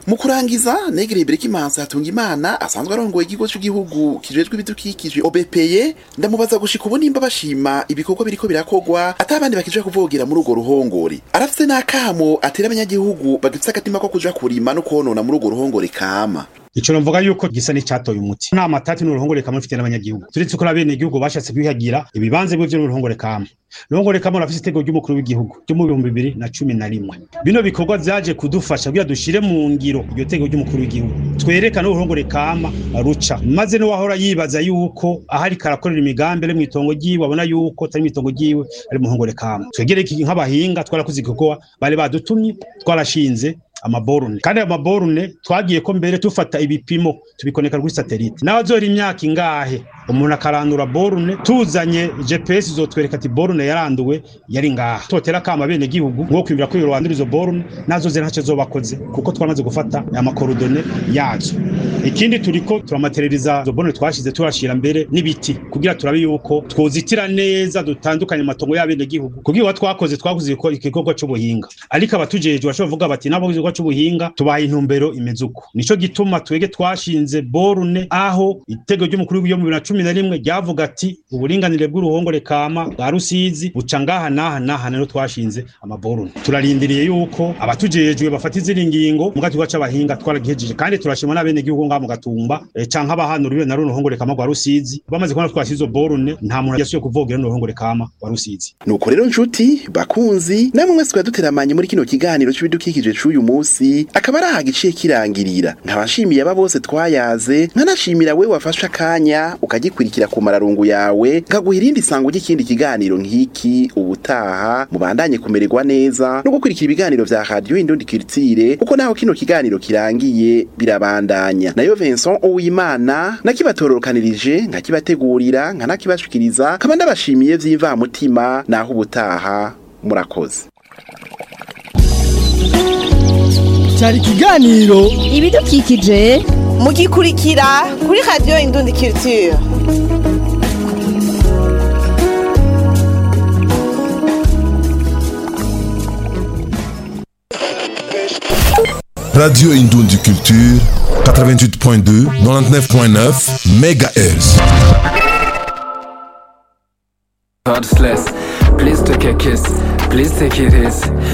mu kurangiza negereye Berekimansi hatunga imana asanzwe arongoye ikigo cy'igihugu kijejwe ibidukikije OBPE ndamubaza gushika ubu nimba bashima ibikorwa biriko birakogwa atabandi bakija kuvogera muri urwo ruhongore arafise n'akamo atera abanyagihugu bagifise agatima ko kuja kurima no konona muri urwo ruhongore kama ico novuga yuko gisa n'icatoye umuti nta matati n'uruhongore kamwe mfite n'abanyagihugu turetse ko bene igihugu bashatse kwihagira ibibanza bivyo n'uruhongore kamwe uruhongore kamwe rafise itego ry'umukuru w'igihugu ryo mu bihumbi bibiri na cumi na rimwe bino bikorwa vyaje kudufasha kugira dushire mu ngiro iryo tego ry'umukuru w'igihugu twerekane uruhongore kama ruca maze n'uwahora yibaza yuko ahari karakorera imigambi ari mw'itongo ryiwe abona yuko atari mw'itongo ryiwe ari mu ruhongore kama twegereye iki nk'abahinga twarakoze igikorwa bari badutumye twarashinze amaborune kandi ayo maborune twagiye ko mbere tufata ibipimo tubikoneka kuri satelite nawe azora imyaka ingahe umuntu akarandura borune tuzanye GPS izotwereka ati borune yaranduwe yari ngaha totera kama bene gihugu nko kwimira ko rwandura izo borune nazo zera ntacyo zobakoze kuko twamaze gufata amakorodone yazo ikindi turiko turamaterializa izo borune twashize turashira mbere n'ibiti kugira turabe yuko twozitira neza dutandukanye amatongo y'abene gihugu kugira twakoze twakoze igikorwa c'ubuhinga ariko abatujejwe bashobora kuvuga bati nabo igikorwa c'ubuhinga tubaha intumbero imeze uko nico gituma twege twashinze borune aho itego ry'umukuru w'iyo mu bibiri na cumi na rimwe ryavuga ati uburinganire bw'uruhongore kama bwa rusizi buca ngaha n'aha n'aha rero twashinze amaborune turarindiriye yuko abatujejwe bafata izindi ngingo mu gatuba c'abahinga twaragihejeje kandi turashimwa n'abene gihugu ngaha mu gatumba e, canke abahanura na runo ruhongore kama rwa rusizi bamaze kubona twashize izo borune nta muntu yasuye kuvogera no ruhongore kama rwa rusizi nuko rero nshuti bakunzi namwe mwese twaduteramanye muri kino kiganiro c'ibidukikije c'uyu munsi akaba ari aha giciye kirangirira nkaba nshimiye aba bose twayaze nkanashimira we wafashe akanya ukagikurikira ku mararungu yawe nkaguha irindi sango ry'ikindi kiganiro nk'iki ubutaha mubandanye kumererwa neza no gukurikira ibiganiro vya radio indundi culture kuko naho kino kiganiro kirangiye birabandanya nayo Vincent Uwimana nakibatororokanirije nkakibategurira nkanakibashikiriza kaba ndabashimiye vy'imvamutima naho ubutaha murakoze cyari ikiganiro ibidukikije mugikurikira kuri radio indundi culture Radio Indoundi Culture, 88.2, 99.9 MHz. Heartless, please take a kiss, please take it easy.